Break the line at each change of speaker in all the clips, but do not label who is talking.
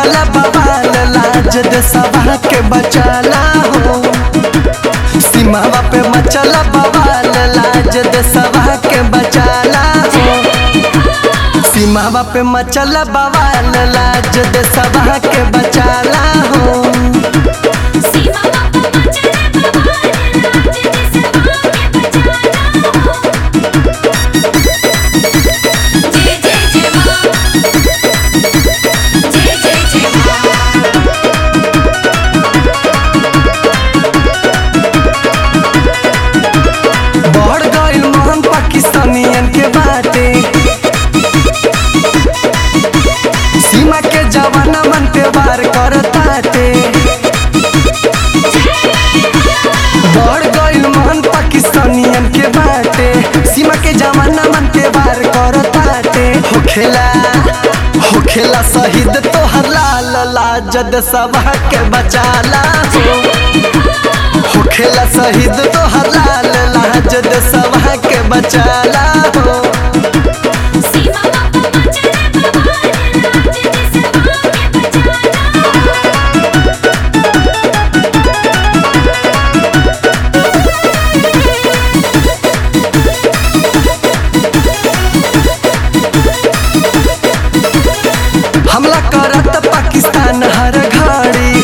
मचला बवाल लाज देशवा के बचाला हो सीमावा पे मचला बवाल लाज देशवा के बचाला हो सीमावा पे मचला बवाल लाज देशवा के बचाला हो
सीमा बापा मचले बवाल लाज देशवा के बचाला हो जय जय जय मां जय जय जय मां
बढ़ गइल मोहन पाकिस्तानियन के बाटे सीमा के जवाना मन पे वार करताटे बढ़ गइल मोहन पाकिस्तानियन के बाटे सीमा के जवाना मन पे वार करताटे होखेला होखेला शहीद तोहर लाल लाजद सभा के बचाला हो होखेला शहीद तोहर लाल लाजद सभा के बचाला हो
सीमा बापा मचले बवाल लाज देशवा के बचाला हो
हमला करत पाकिस्तान हर घड़ी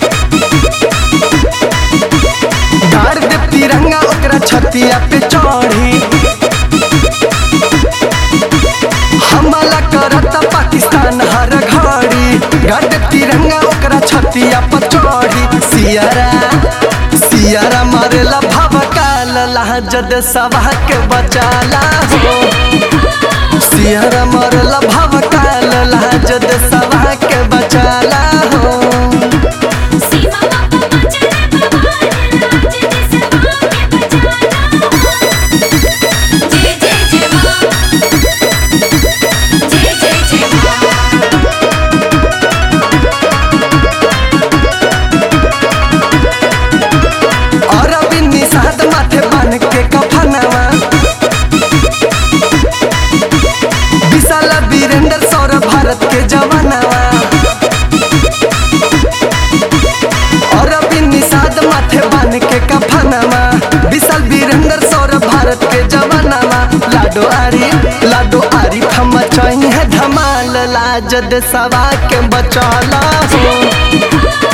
गाड़ दे तिरंगा ओकरा छतिया पे चढ़ी हमला करत पाकिस्तान हर घड़ी गाड़ दे तिरंगा ओकरा छतिया पे चढ़ी सियारा सियारा मारेला भवकाल लाजद सभा के बचाला हो सियारा मरला भवकाल लाजद सभा के बचाला हो
सीमा बापा मचले बवाल लाज देशवा के बचाला हो जय जय जय मां जय जय जय मां
और अभी निषाद माथे बन के कफनवा विशाल वीरेंद्र सौरभ भारत के जवानवा और अभी निषाद माथे बन के कफनवा विशाल वीरेंद्र सौरभ भारत के जवानवा लाडो आरी लाडो आरी हम चाहिए धमाल लाजद सवा के बचाला हो